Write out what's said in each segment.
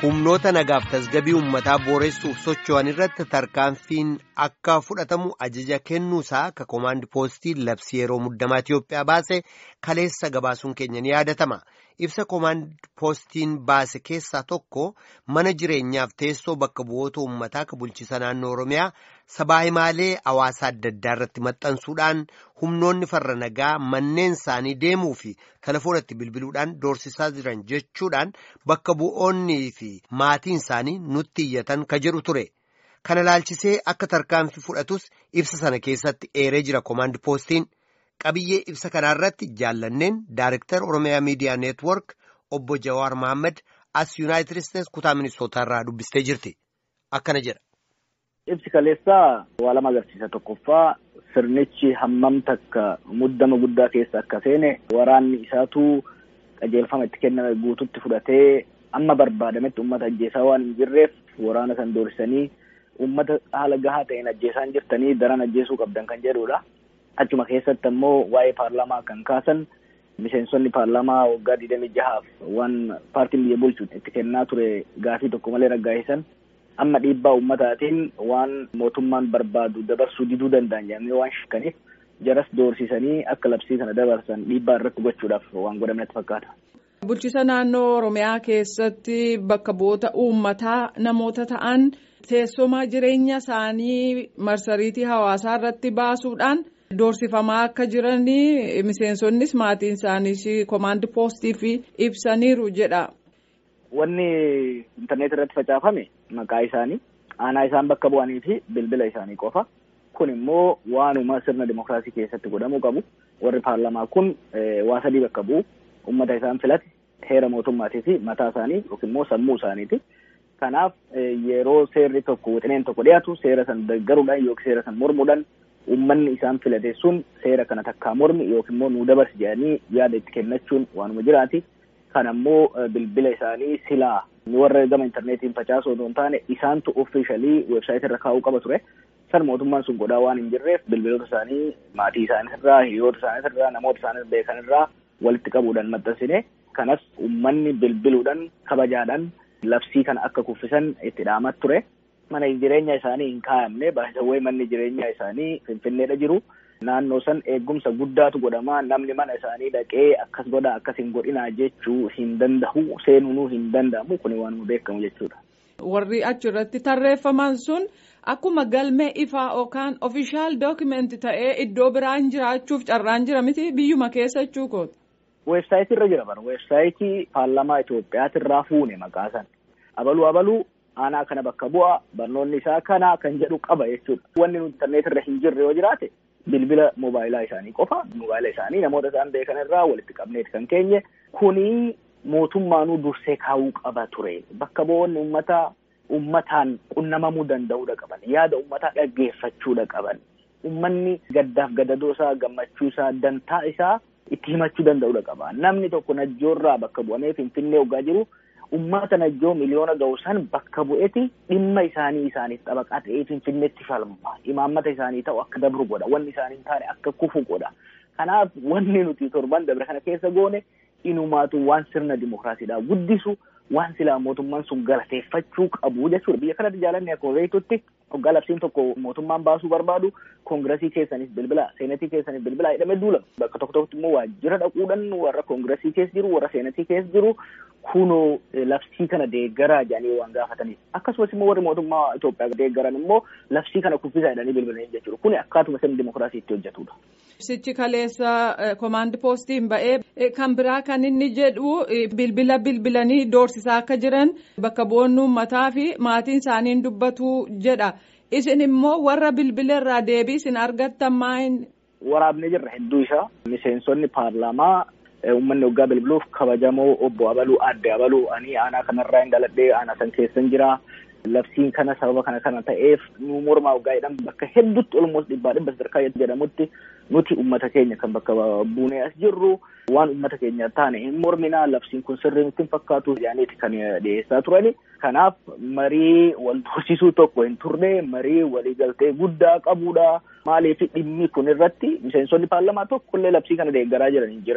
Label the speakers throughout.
Speaker 1: humnoota nagaaf tasgabii uummataa booressuuf socho'an irratti tarkaanfiin akka fudhatamu ajaja kennuusaa ka koomaandi poostii labsii yeroo muddamaa Itiyoophiyaa baase kaleessa gabaasuun keenya ni yaadatama. Ibsa koomaandi poostiin baase keessaa tokko mana jireenyaaf teessoo bakka bu'oota uummataa ka bulchiisa naannoo Oromiyaa sabaa himaalee hawaasaa adda addaa irratti maxxansuudhaan humnoonni farra nagaa manneen isaanii deemuu fi telefoonatti bilbiluudhaan doorsisaa jiran jechuudhaan bakka bu'oonnii fi maatiin isaanii nutti iyyatan ka jedhu ture. Kana laalchisee akka tarkaanfii fudhatus ibsa sana keessatti eeree jira koomaandi poostiin. Qabiyyee ibsa kanaarratti jaallanneen Daarektar Oromiyaa Miidiyaa Neetwork obbo Jawaar Mohaammed as Yuunaayitid Isteetsi kutaa ministootaa irraa dubbistee jirti. Akkana jedha.
Speaker 2: Ibsi kaleessaa waa lama agarsiisa. Tokkoffaa sirnichi hammam takka muddama guddaa keessa akka seene waraanni isaatu qajeelfama itti kenname guututti fudhatee amma barbaadametti uummata ajjeesaa waan hin jirreef waraana san doorsisanii uummata haala gahaa ta'een ajjeesaa hin jirtanii daran ajjeesuu qabdan kan jedhudha. Achuma keessatti ammoo waa'ee paarlaamaa kan kaasan miseensonni paarlaamaa waggaa digdamii jahaaf waan paartiin biyya bulchu itti kennaa ture gaafii tokko malee raggaa'isan amma dhiibbaa uummataatiin waan mootummaan barbaadu dabarsuu diduu danda'an jedhamanii waan shakkaniif jaras doorsisanii akka labsii sana dabarsan dhiibbaa irratti gochuudhaaf waan godhamnetti fakkaata.
Speaker 3: Bulchiisa naannoo Oromiyaa keessatti bakka bu'oota uummataa namoota ta'an teessuma jireenya isaanii marsariitii hawaasaa irratti baasuudhaan. Doorsifamaa akka jiranii miseensonnis maatiin isaaniis koomaandi poostii fi ibsaniiru jedha.
Speaker 2: Wanni intarneet irratti facaafame maqaa isaanii aanaa isaan bakka bu'anii fi bilbila isaanii qofa. Kun immoo waanuma sirna dimookiraasii keessatti godhamuu qabu. Warri paarlamaa kun waa sadii bakka bu'u. Uummata isaan filate heera mootummaatii fi mataa isaanii yookiin immoo sammuu isaaniiti. Kanaaf yeroo seerri tokko wixineen tokko dhiyaatu seera san deeggaruudhaan yookiin seera san mormuudhaan Uummanni isaan filate sun seera kana takkaa mormi yookiin immoo nuu dabarsi jedhanii yaada itti kennachuun waanuma jiraati. Kan ammoo bilbila isaanii silaa warra gama intarneetiin facaasuu osoo hin taane isaantu offiishalii weebsaayitii irra kaa'uu qaba ture. San mootummaan sun godhaa waan hin jirreef bilbiloota isaanii maatii isaanii irraa hiriyoota isaanii irraa namoota isaanii beekan irraa walitti qabuudhaan maxxansine. Kanas uummanni bilbiluudhaan kabajaadhaan labsii kana akka kuffisan itti dhaamat ture. Mana jireenya isaanii hin kaa'amne baay'ee manni jireenya isaanii finfinneedha jiru. Naannoo san eegumsa guddaatu godhama. Namni mana isaanii dhaqee akkas godha akkas hin godhinaa jechuu hin danda'u. Seenuu hin danda'amu. Kuni waan nu beekamu jechuudha.
Speaker 3: Warri achirratti tarreeffaman sun akkuma galmee ifaa yookaan ofishaal dookimeenti ta'ee iddoo biraan jiraachuuf carraan jira miti biyyuma keessa jechuu kooti.
Speaker 2: Weebsaayitii irra jira bara. Weebsaayitii paarlamaa Itoophiyaati irraa fuune maqaa san. Abaluu abaluu. aanaa kana bakka bu'a barnoonni isaa kana kan jedhu qaba jechuudha. Wanni nuti intarneet irra hin jirre yoo jiraate bilbila moobaayilaa isaanii qofa moobaayila isaanii namoota isaan beekan irraa walitti qabneeti kan keenye kuni mootummaanuu dursee kaa'uu qaba ture. Bakka bu'oonni uummataa uummataan qunnamamuu danda'uudha qaban yaada uummataa dhaggeeffachuudha qaban uummanni gaddaaf gadadoo isaa gammachuu isaa dantaa isaa itti himachuu danda'uudha qaba. Namni tokko najjoorraa bakka bu'amee finfinnee hoggaa jiru. Uummata najjoo miliyoona ga'u san bakka bu'eeti dhimma isaanii isaaniif xabaqaa ta'ee finfinneetti falma. Imaammata isaanii ta'u akka dabru godha. Wanni isaanii hin taane akka kufu godha. Kanaaf wanni nuti torban dabre kana keessa goone inumaatu waan sirna dimookiraasiidhaa guddisu waan silaa mootummaan sun galateeffachuu qabu jechuudha. Biyya kanatti jaalanni akkuma beektutti hoggaa labsiin tokko mootummaan baasuu barbaadu koongiresii keessanis bilbila seenatii keessanis bilbila jedhamee duula. Bakka tokko tokkotti immoo waajjira dhaquudhaan warra koongiresii keessa jiru warra seenatii keessa jiru kunoo labsii kana deeggaraa jedhanii waan gaafataniif. Akkasumas immoo warri mootummaa Itoophiyaa deeggaran immoo labsii kana kuffisaa jedhanii bilbilanii jechuudha. Kuni akkaatuma sirni dimookiraasii itti hojjetudha.
Speaker 3: Ibsichi kaleessa koomaandi poostiin ba'ee kan biraa kan inni jedhu bilbila bilbilanii doorsisaa akka jiran bakka bu'oonni uummataa fi maatiin isaanii dubbatu jedha. Isin immoo warra bilbila irraa deebii isin argattan maa'in.
Speaker 2: Waraabnee jirra hedduu isaa miseensonni paarlaamaa uummanni waggaa bilbiluuf kabajamoo obbo Abaluu adde Abaluu ani aanaa kanarraa hin dhaladhee aanaa san keessan jira. Labsiin kana sababa kana kana ta'eef nu mormaa waggaa jedhamu bakka hedduutti olmoos dhibbaa dhibba sadarkaa jedhamutti nuti uummata keenya kan bakka buunee as jirru waan uummata keenya taane hin morminaa labsiin kun sirrii nutti hin fakkaatu jedhaniiti kan dhiyeessaa turani. Kanaaf marii wal tursiisuu tokko hin turre marii waliigaltee guddaa qabudha. Maaliif dhimmi kun irratti miseensonni paarlamaa tokkollee labsii kana deeggaraa jiran hin jiran.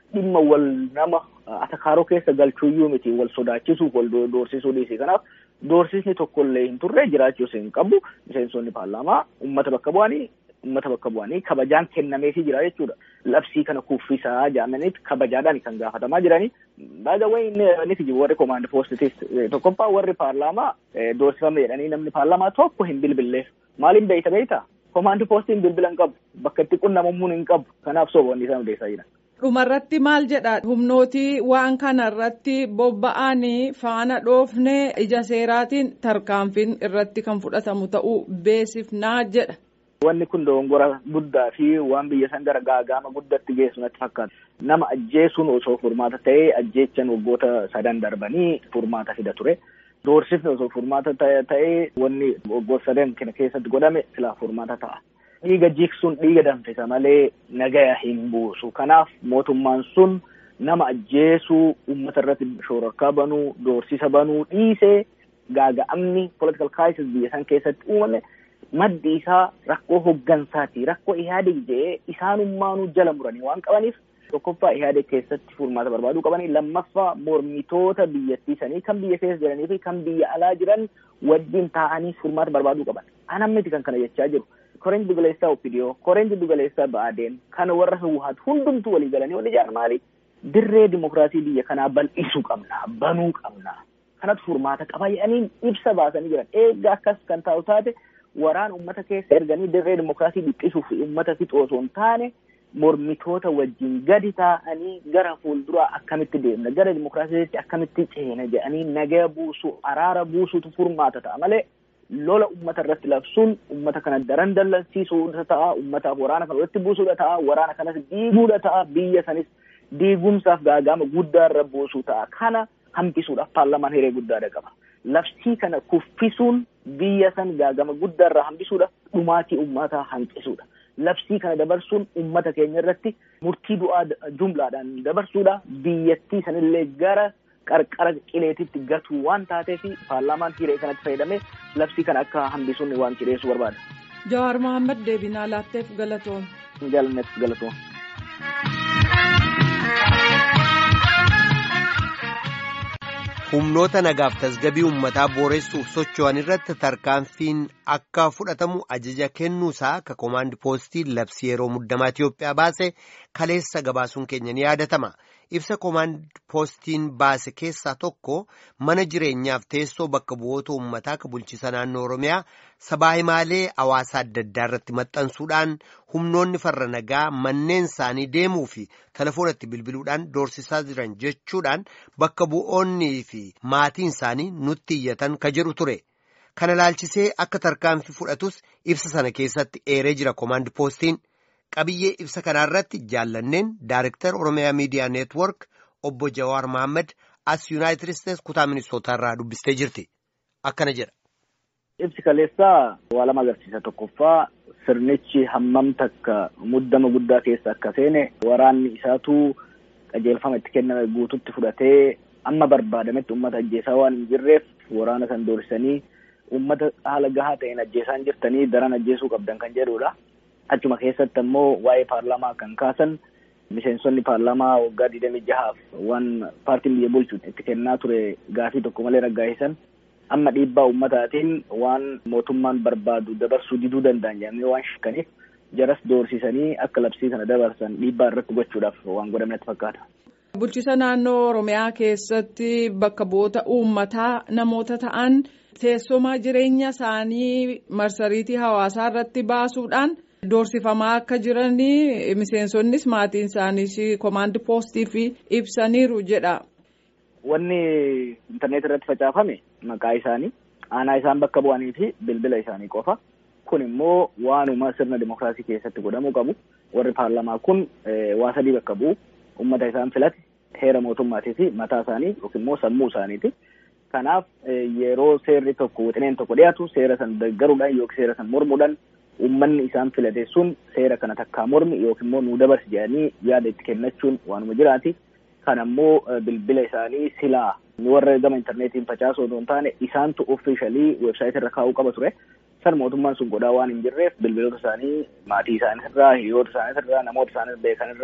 Speaker 2: dhimma wal nama atakaaroo keessa galchuuyyuu miti wal sodaachisuuf wal doorsisuu dhiisi kanaaf doorsisni tokkollee hin turre jiraachuu hin qabu miseensonni paarlaamaa ummata bakka bu'anii ummata bakka bu'anii kabajaan kennameefii jira jechuudha. Labsii kana kuffisaa jedhamaniit kabajaadhaan kan gaafatamaa jiranii. Baay'ee inni jiru warri koomaand poostitis tokkoffaa warri paarlaamaa doorsifame jedhanii namni paarlaamaa tokko hin bilbilleef. Maaliin beeyta beeyta? Koomaand poostiin bilbila hin qabu. Bakka itti qunnamamuu hin qabu. Kanaaf soboonni isaan odeessaa jiran.
Speaker 3: Dhumarratti maal jedha humnootii waan kanarratti bobba'anii faana dhoofne ija seeraatiin tarkaanfiin irratti kan fudhatamu ta'uu beesifnaa jedha.
Speaker 2: Wanni kun dogongora guddaa fi waan biyya san gara gaagama guddatti geessu natti fakkaata. Nama ajjeesuun osoo furmaata ta'ee ajjeechan waggoota sadan darbanii furmaata fida ture. Doorsifni osoo furmaata ta'ee wanni waggoota sadan kana keessatti godhame silaa furmaata ta'a. Dhiiga jiksuun dhiiga danfisa malee nagaya hin buusu. Kanaaf mootummaan sun nama ajjeesuu uummata irratti shororkaa banuu doorsisa banuu dhiisee gaaga'amni political crisis biyya san keessatti uumame. maddi isaa rakkoo hoggansaati rakkoo ihaadeg jedhee isaanummaanuu jala muranii waan qabaniif tokkoffaa ihaadeg keessatti furmaata barbaaduu qabanii lammaffaa mormitoota biyyattii sanii kan biyya keessa jiranii fi kan biyya alaa jiran wajjin taa'anii furmaata barbaaduu qaban anammiti kan kana jechaa jiru koreen dugaleessaa opidiyoo koreen dugaleessaa ba'aadeen kana warra hawwaatu hundumtuu walii galanii wal ijaaran maali dirree dimokiraasii biyya kanaa bal'isuu qabna banuu qabna kanatu furmaata qaba jedhanii ibsa baasanii jiran eegga akkas kan taa'u taate waraan ummata keessa erganii dirree dimokiraasii dhiphisuuf ummata fixu osoo hin taane mormitoota wajjin gadi taa'anii gara fuulduraa akkamitti deemna gara dimokiraasiitti akkamitti ceena jedhanii nagaya buusuu araara buusuutu furmaata ta'a malee lola ummata irratti labsuun ummata kana daran dallansiisuudha ta'a ummataaf waraana kana walitti buusuudha ta'a waraana kanas diiguudha ta'a biyya sanis diigumsaaf gaagama guddaa irra buusuu ta'a kana hambisuudhaaf paarlamaan hiree guddaadha qaba. labsii kana kuffisuun biyya san gaagama guddaa irraa hambisuudha dhumaatii ummataa hanqisuudha labsii kana dabarsuun ummata keenya irratti murtii du'aa jumlaadhaan dabarsuudha biyyattii sanillee gara qarqara qileetitti gatuu waan taateef paarlaamaan hiree kanatti fayyadamee labsii kana akka hambisuun waan cidheessuu barbaada.
Speaker 3: Jawaar Mohaammed deebinaa laatteef galatoom.
Speaker 2: Jaalanneef galatoom.
Speaker 1: humnoota nagaaf tasgabii uummataa booressuuf socho'an irratti tarkaanfiin akka fudhatamu ajaja kennuusaa ka koomaandi poostii labsii yeroo muddamaa Itiyoophiyaa baase kaleessa gabaasuun keenya ni yaadatama. Ibsa koomaandi poostiin baase keessaa tokko mana jireenyaaf teessoo bakka bu'oota uummataa ka bulchisa naannoo Oromiyaa sabaa himaalee hawaasaa adda addaa irratti maxxansuudhaan humnoonni farra nagaa manneen isaanii deemuu fi telefoonatti bilbiluudhaan doorsisaa jiran jechuudhaan bakka bu'oonnii fi maatiin isaanii nutti iyyatan ka jedhu ture. Kana laalchisee akka tarkaanfii fudhatus ibsa sana keessatti eeree jira koomaandi poostiin. Qabiyyee ibsa kanaarratti jaallanneen Daarektar Oromiyaa Miidiyaa Neetwork obbo Jawaar Mohaammed as Yuunaayitid Isteets kutaa ministootaa irraa dubbistee jirti. Akkana jedha.
Speaker 2: Ibsi kaleessaa waa lama agarsiisa. Tokkoffaa sirnichi hammam takka muddama guddaa keessa akka seene waraanni isaatu qajeelfama itti kenname guututti fudhatee amma barbaadametti uummata ajjeesaa waan hin jirreef waraana san doorsisanii uummata haala gahaa ta'een ajjeesaan jirtanii daran ajjeesuu qabdan kan jedhudha. Achuma keessatti ammoo waa'ee paarlaamaa kan kaasan miseensonni paarlaamaa waggaa digdamii jahaaf waan paartiin biyya bulchu itti kennaa ture gaafii tokko malee raggaa'isan amma dhiibbaa uummataatiin waan mootummaan barbaadu dabarsuu diduu danda'an jedhamee waan shakkaniif jaras doorsisanii akka labsii kana dabarsan dhiibbaa irratti gochuudhaaf waan godhamnetti fakkaata.
Speaker 3: Bulchisa naannoo Oromiyaa keessatti bakka bu'oota uummataa namoota ta'an teessuma jireenya isaanii marsariitii hawaasaa irratti baasuudhaan. Doorsifamaa akka jiranii miseensonnis maatiin isaaniis koomaandi poostii fi ibsaniiru jedha.
Speaker 2: Wanni intarneet irratti facaafame maqaa isaanii aanaa isaan bakka bu'anii fi bilbila isaanii qofa. Kun immoo waanuma sirna dimokiraasii keessatti godhamuu qabu. Warri paarlamaa kun waa sadii bakka bu'u. Uummata isaan filate heera mootummaatii fi mataa isaanii yookiin immoo sammuu isaaniiti. Kanaaf yeroo seerri tokko wixineen tokko dhiyaatu seera san deeggaruudhaan yookiin seera san mormuudhaan uummanni isaan filate sun seera kana takkaa mormi yookiin immoo nuu dabarsi jedhanii yaada itti kennachuun waanuma jiraati. Kan ammoo bilbila isaanii silaa warra gama intarneetiin facaasu osoo hin taane isaantu offiishalii weebsaayitii irra kaa'uu qaba ture. San mootummaan sun godhaa waan hin jirreef bilbiloota isaanii maatii isaanii irraa hiriyoota isaanii irraa namoota isaanii beekan irraa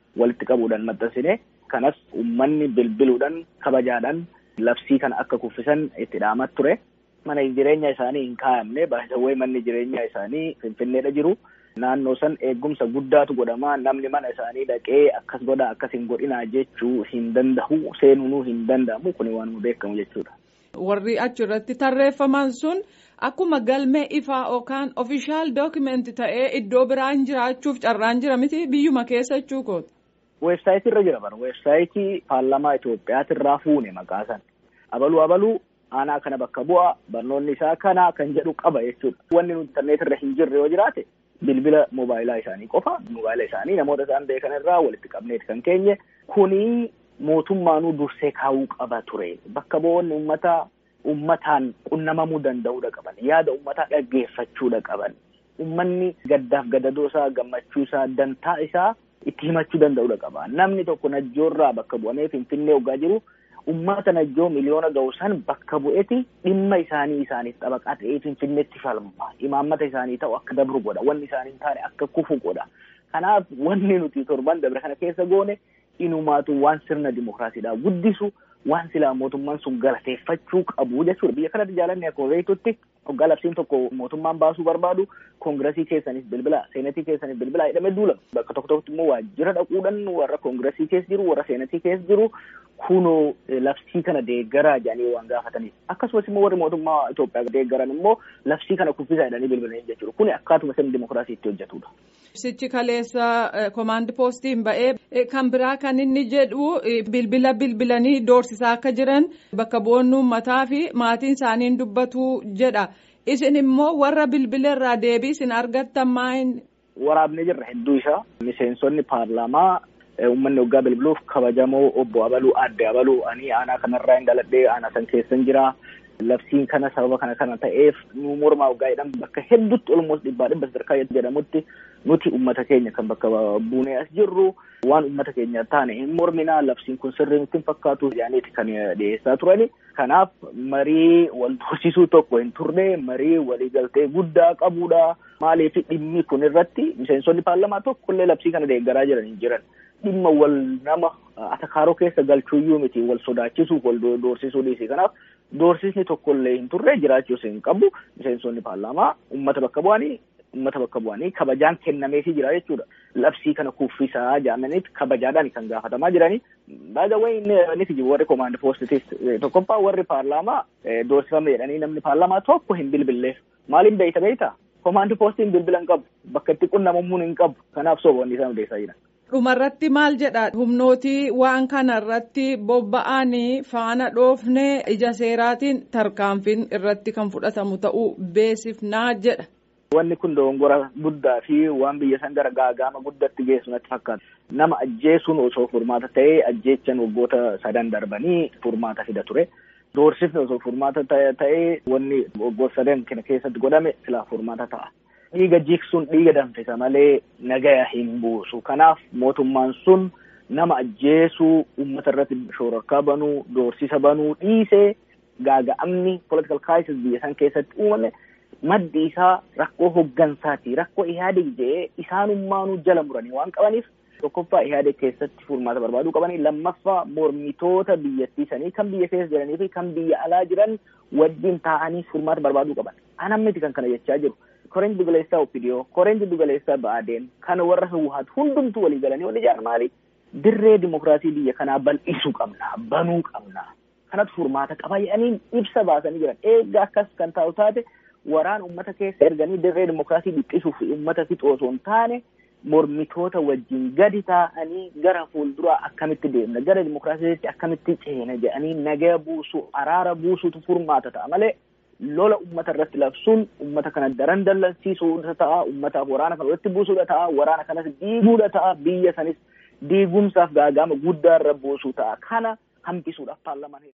Speaker 2: walitti qabuudhaan maxxansine kanas uummanni bilbiluudhaan kabajaadhaan labsii kana akka kuffisan itti dhaamat ture. Mana jireenya isaanii hin kaa'amne baay'ee manni jireenya isaanii finfinneedha jiru. Naannoo san eegumsa guddaatu godhama namni mana isaanii dhaqee akkas godha akkas hin godhinaa jechuu hin danda'u seenuunuu hin danda'amu kun waan beekamu jechuudha.
Speaker 3: Warri achirratti tarreeffaman sun akkuma galmee ifaa yookaan ofishaal dookimeenti ta'ee iddoo biraan jiraachuuf carraan jira miti biyyuma keessa jechuu kooti.
Speaker 2: Weebsaayitii irra jira bara weebsaayitii paarlamaa Itoophiyaati irraa fuune maqaa san abaluu abaluu aanaa kana bakka bu'a barnoonni isaa kana kan jedhu qaba jechuudha. Wanni nuti interneet irra hin jirre yoo jiraate bilbila moobaayilaa isaanii qofa moobaayila isaanii namoota isaan beekan irraa walitti qabneeti kan keenye kuni mootummaanuu dursee kaa'uu qaba ture bakka bu'oonni uummataa uummataan qunnamamuu danda'uudha qaban yaada uummataa dhaggeeffachuudha qaban uummanni gaddaaf gadadoo isaa gammachuu isaa dantaa isaa itti himachuu danda'uudha qaba namni tokko najjoorraa bakka bu'amee finfinnee hoggaa jiru ummata najjoo miliyoona ga'u san bakka bu'eeti dhimma isaanii isaaniif xabaqaa ta'ee finfinneetti falma imaammata isaanii ta'u akka dabru godha wanni isaanii hin taane akka kufu godha kanaaf wanni nuti torban dabre kana keessa goone inumaatu waan sirna dimokiraasiidhaa guddisu waan silaa mootummaan sun galateeffachuu qabu jechuudha biyya kanatti jaalanne akkuma beektutti hoggaa labsiin tokko mootummaan baasuu barbaadu koongiresii keessanis bilbila seenatii keessanis bilbila jedhamee duulama bakka tokko tokkotti immoo waajjira dhaquudhaan warra koongiresii keessa jiru warra seenatii keessa jiru kunoo labsii kana deeggaraa jedhanii waan gaafataniif akkasumas immoo warri mootummaa Itoophiyaa deeggaran immoo labsii kana kuffisaa jedhanii bilbilanii jechuudha kuni akkaatuma sirni dimokiraasii itti hojjetudha.
Speaker 3: Ibsichi kaleessa komaandi poostiin ba'ee kan biraa kan inni jedhu bilbila bilbilanii doorsisaa akka jiran bakka bu'oonni uummataa fi maatiin isaanii dubbatu jedha. Isin immoo warra bilbila irraa deebii isin argattan maayin?
Speaker 2: Waraabnee jirra hedduu isaa miseensonni paarlaamaa uummanni waggaa bilbiluuf kabajamoo obbo Abaluu adde Abaluu ani aanaa kanarraa hin dhaladhee aanaa san keessan jira. Labsiin kana sababa kana kana ta'eef nu mormaa waggaa jedhamu bakka hedduutti olmoos dhibbaa dhibba sadarkaa jedhamutti nuti uummata keenya kan bakka buunee as jirru waan uummata keenya taane hin morminaa labsiin kun sirrii nutti hin fakkaatu jedhaniiti kan dhiyeessaa turani. Kanaaf marii wal tursiisuu tokko hin turre marii waliigaltee guddaa qabudha. Maaliif dhimmi kun irratti miseensonni paarlamaa tokkollee labsii kana deeggaraa jiran hin jiran. Dhimma wal nama atakaaroo keessa galchuuyyuu miti wal sodaachisuuf wal doorsisuu dhiisi. Kanaaf doorsisni tokkollee hin turre jiraachuus hin qabu. Miseensonni paarlaamaa uummata bakka bu'anii uummata bakka bu'anii kabajaan kennameefii jira jechuudha. Labsii kana kuffisaa jedhamaniiti kabajaadhaan kan gaafatamaa jiranii. Baay'ee wayi ni jiru warri koomaandi poostitis tokkoffaa warri paarlaamaa doorsifame jedhanii namni paarlaamaa tokko hin bilbilleef. Maaliin beeyta beeyta? Koomaandi poostiin bilbila hin qabu. Bakka itti qunnamamuu hin qabu. Kanaaf soboonni isaan odeessaa jiran.
Speaker 3: Dhumarratti maal jedha humnootii waan kanarratti bobba'anii faana dhoofne ija seeraatiin tarkaanfiin irratti kan fudhatamu ta'uu beesifnaa jedha.
Speaker 2: Wanni kun dogongora guddaa fi waan biyya san gara gaagama guddatti geessu natti fakkaata. Nama ajjeesuun osoo furmaata ta'ee ajjeechan waggoota sadan darbanii furmaata fida ture. Doorsifni osoo furmaata ta'ee wanni waggoota sadan kana keessatti godhame silaa furmaata ta'a. Dhiiga jiksuun dhiiga danfisa malee nagaya hin buusu. Kanaaf mootummaan sun nama ajjeesuu uummata irratti shororkaa banuu doorsisa banuu dhiisee gaaga'amni political crisis biyya san keessatti uumame maddi isaa rakkoo hoggansaati. Rakkoo ihaadeg jedhee isaanummaanuu jala muranii waan qabaniif tokkoffaa ihaadeg keessatti furmaata barbaaduu qabanii lammaffaa mormitoota biyyattii sanii kan biyya keessa jiranii fi kan biyya alaa jiran wajjin taa'anii furmaata barbaaduu qaban. Anam miti kan kana jechaa jiru. koreen dugaleessaa opidiyoo koreen dugaleessaa ba'aadeen kan warra hawwaatu hundumtuu walii galanii wal ijaaran maali dirree dimokiraasii biyya kanaa bal'isuu qabna banuu qabna kanatu furmaata qaba jedhanii ibsa baasanii jiran eeggaa akkas kan taa'u taate waraan ummata keessa erganii dirree dimokiraasii dhiphisuuf ummata fixu osoo hin taane mormitoota wajjin gadi taa'anii gara fuulduraa akkamitti deemna gara dimokiraasiitti akkamitti ceena jedhanii nagaya buusu araara buusutu furmaata ta'a malee lola ummata irratti labsuun ummata kana daran dallansiisuudha ta'a ummataaf waraana kana walitti buusuudha ta'a waraana kanas diiguudha ta'a biyya sanis diigumsaaf gaagama guddaa irra buusuu ta'a kana hambisuudhaaf paarlamaan